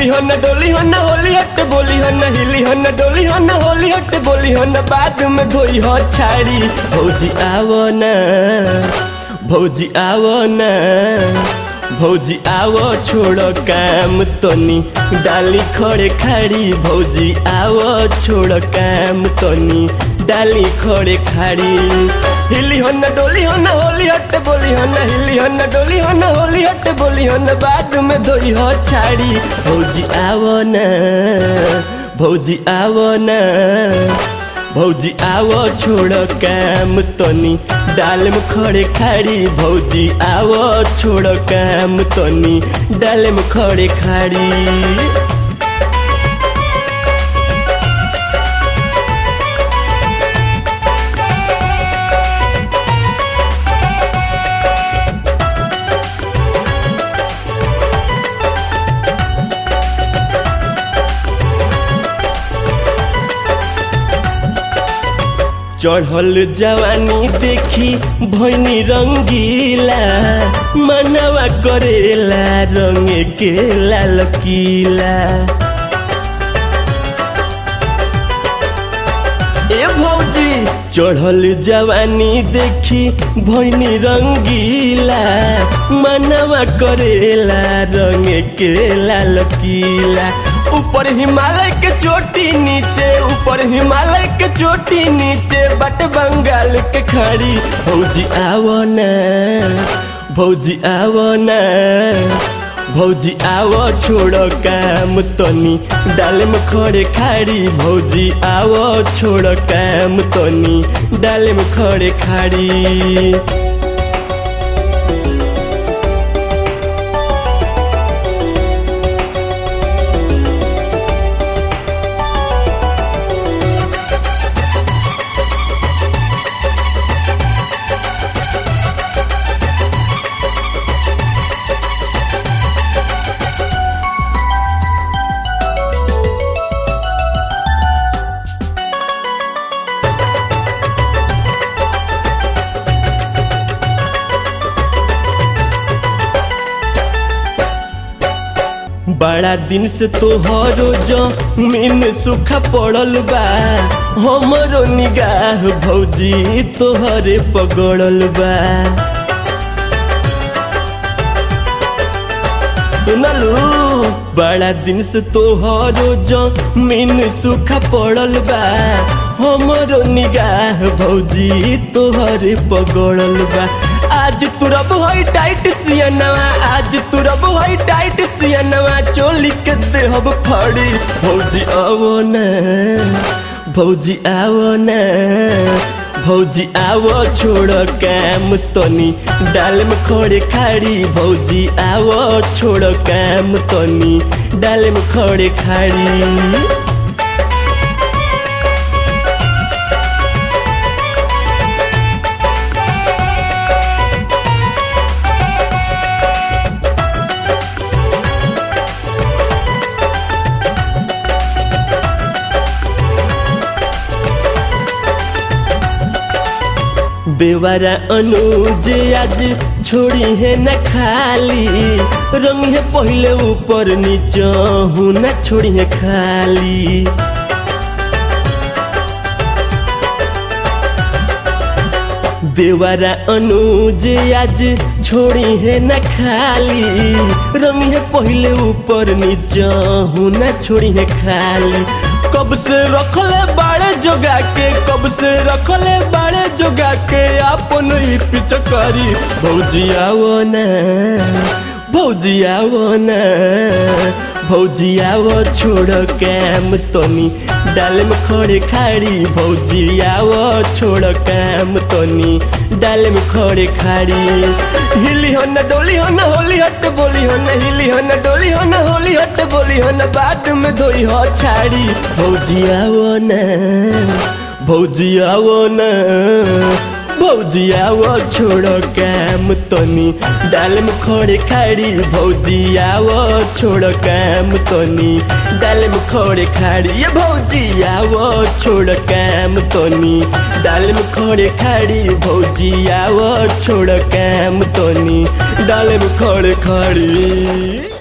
हिली हो न डोली हो न होली हट बोली हो न हिली हो न डोली हो न होली हट बोली हो न बाद में धोई हो छाड़ी भौजी आवो न भौजी आवो न भौजी आवो छोड़ो काम तनी डाली खड़े खाड़ी भौजी आवो छोड़ो काम तनी डाली खड़े खाड़ी हिली हो न डोली हो न होली हट बोली हो न हिली हो न डोली हो न होली हट बोली हो न बाद में धोई हो छाड़ी भौजी आवो न भौजी आवो न भौजी आवो छोड़ काम तनी डाल में खड़े खाड़ी भौजी आवो छोड़ काम तनी डाल में खड़े खाड़ी चढ़ल जवानी देखी भैनी रंगीला मनवा करेला रंग के लाल किला ए भौजी चढ़ल जवानी देखी भैनी रंगीला मनवा करेला रंग के लाल किला ऊपर हिमालय के चोटी नीचे ऊपर हिमालय के चोटी नीचे बट बंगाल के खड़ी भौजी आवो न भौजी आवो न भौजी आवो छोड़ो काम तनी डाल में खड़े खाड़ी भौजी आवो छोड़ो काम तनी डाल में खड़े खाड़ी बड़ा दिन से तोहरो जमीन सूखा पड़ल बा हमरो निगाह भौजी तोहरे पगड़ल बा सुनलू बड़ा दिन से तोहरो जमीन सूखा पड़ल बा हमरो निगाह भौजी तोहरे पगड़ल बा आज तुरब हई टाइट सियनवा आज तुरब हई टाइट सियनवा चोली के देहब फड़ी भौजी आवो न भौजी आवो न भौजी आवो छोड़ काम तनी डाल में खड़े खाड़ी भौजी आवो छोड़ काम तनी डाल में खड़े खाड़ी बेवारा अनुज आज छोड़ी है न खाली रंग है पहले ऊपर नीचे हूँ न छोड़ी है खाली बेवारा अनुज आज छोड़ी है न खाली रंग है पहले ऊपर नीचे हूँ न छोड़ी है खाली कब से रखले बाड़े जोगा के कब से रखले बाड़े जोगा के अपन ही पिचकारी भौजी आवो न भौजी आवो न भौजी आवो छोड़ काम तनी डाल में खड़े खाड़ी भौजी आवो छोड़ काम तनी डाल में खड़े खाड़ी हिली हो न डोली हो न होली हट बोली हो न हिली हो न डोली हो न होली हट बोली हो न बाद में धोई हो छाड़ी भौजी आवो न भौजी आवो न भौजी आवो छोड़ो काम तनी डाल में खड़े खाड़ी भौजी आवो छोड़ो काम तनी डाल में खड़े खाड़ी ये भौजी आवो छोड़ काम तनी डाल में खड़े खाड़ी भौजी आवो छोड़ काम तनी डाल में खड़े खाड़ी